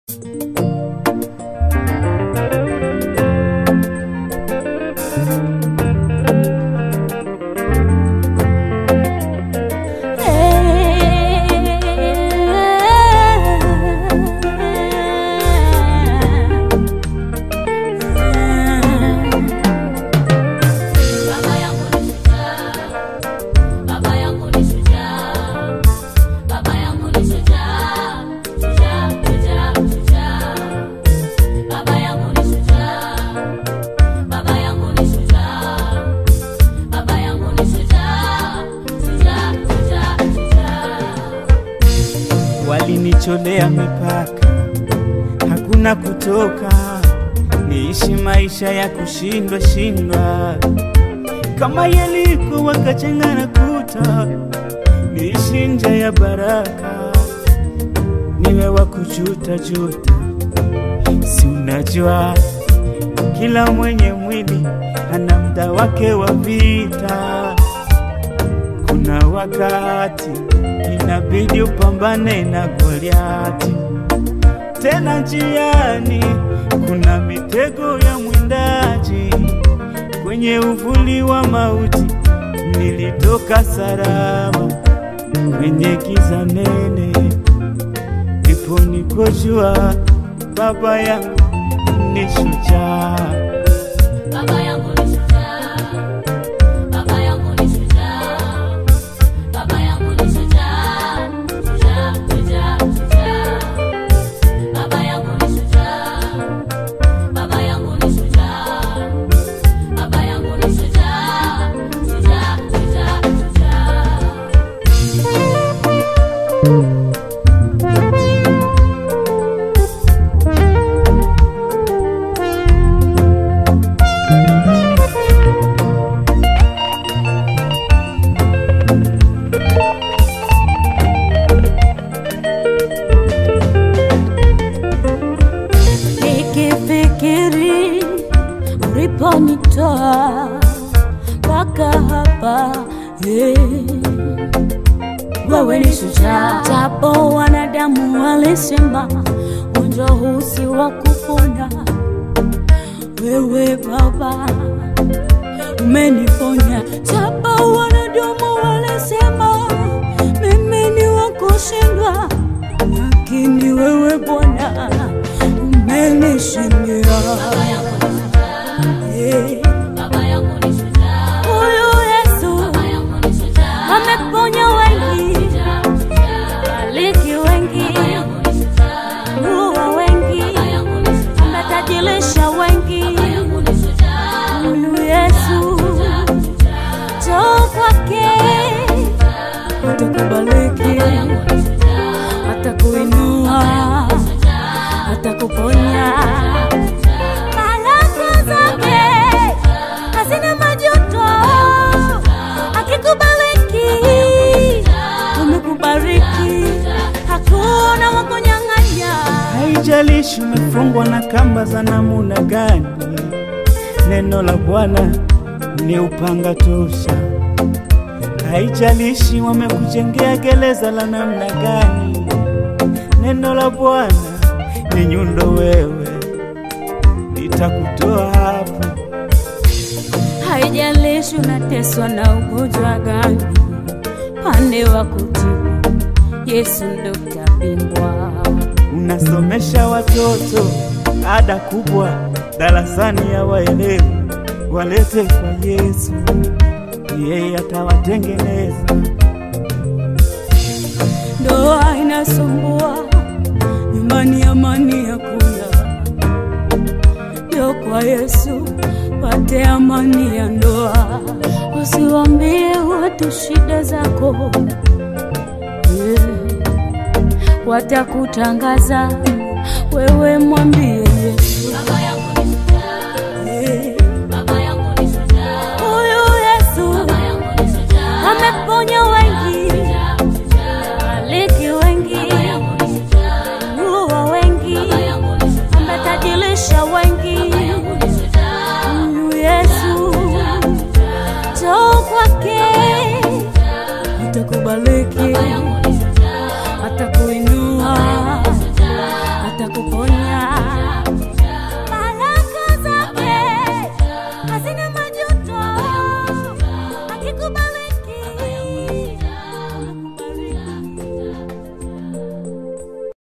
Baba yangu ni shujaa, baba yangu ni shujaa, baba yangu ni shujaa, shujaa, shujaa, shujaa. Baba yangu ni shujaa, baba yangu ni shujaa, baba yangu ni shujaa, shujaa, shujaa, shujaa. Walinicholea mipaka, hakuna kutoka, niishi maisha ya kushindwa shindwa, kama Yeriko wakajenga na kuta, niishi nje ya baraka, niwe wa kujuta juta. Si unajua kila mwenye mwili ana muda wake wa vita. Kuna wakati inabidi upambane na Goliati, tena njiani kuna mitego ya mwindaji. Kwenye uvuli wa mauti nilitoka salama, kwenye giza nene ndipo nikojua baba yangu ni shujaa. Baba yangu ni shujaa, baba yangu ni shujaa, baba yangu ni shujaa, shujaa, shujaa, shujaa. Baba yangu ni shujaa, baba yangu ni shujaa, baba yangu ni shujaa, shujaa, shujaa, shujaa. nikifikiri uliponitoa mpaka hapa eh. wewe ni shujaa, japo wanadamu walisema ugonjwa huu si wa kupona, wewe Baba umeniponya, japo wanadamu walisema mimi ni wa kushindwa, lakini wewe Bwana umenishindia. Baba yangu ni shujaa, Eh, baba yangu ni shujaa, Huyu Yesu baba yangu ni shujaa, ameponya wengi, shujaa, shujaa. aliki wengi, Baba yangu ni shujaa, ruwa wengi, baba yangu ni shujaa. ametajilisha wengi. Baba yangu ni shujaa, Huyu Yesu shujaa, shujaa. njoo kwake, atakubariki, Baba yangu ni shujaa, atakuinua, shujaa, atakuponya. Baraka zake hazina majuto, akikubariki umekubariki, hakuna wa kunyang'anya. Haijalishi umefungwa na kamba za namuna gani, neno la Bwana ni upanga tosha. Haijalishi wamekujengea gereza la namna gani, neno la Bwana ni nyundo, wewe litakutoa hapo. Haijalishi unateswa na ugonjwa gani, pande wa kutibu, Yesu ndo tabingwa. Unasomesha watoto ada kubwa darasani, ya waelewi walete kwa Yesu, yeye atawatengeneza. Ndoa inasumbua, nyumbani amani hakuna. Ndio kwa Yesu pate amani ya ndoa. Usiwambie watu shida zako, Eh, watakutangaza. Wewe mwambie Yesu, Baba yangu ni shujaa, eh, baba yangu ni shujaa, huyu Yesu baba yangu ni shujaa, ameponya wengi, shujaa, shujaa. aliki wengi, Baba yangu ni shujaa, ruwa wengi, baba yangu ni shujaa, ametajilisha wengi. baba yangu ni shujaa, Huyu Yesu shujaa, njoo kwake, atakubariki, baba yangu ni shujaa, atakuinua, shujaa, atakuponya. kuponya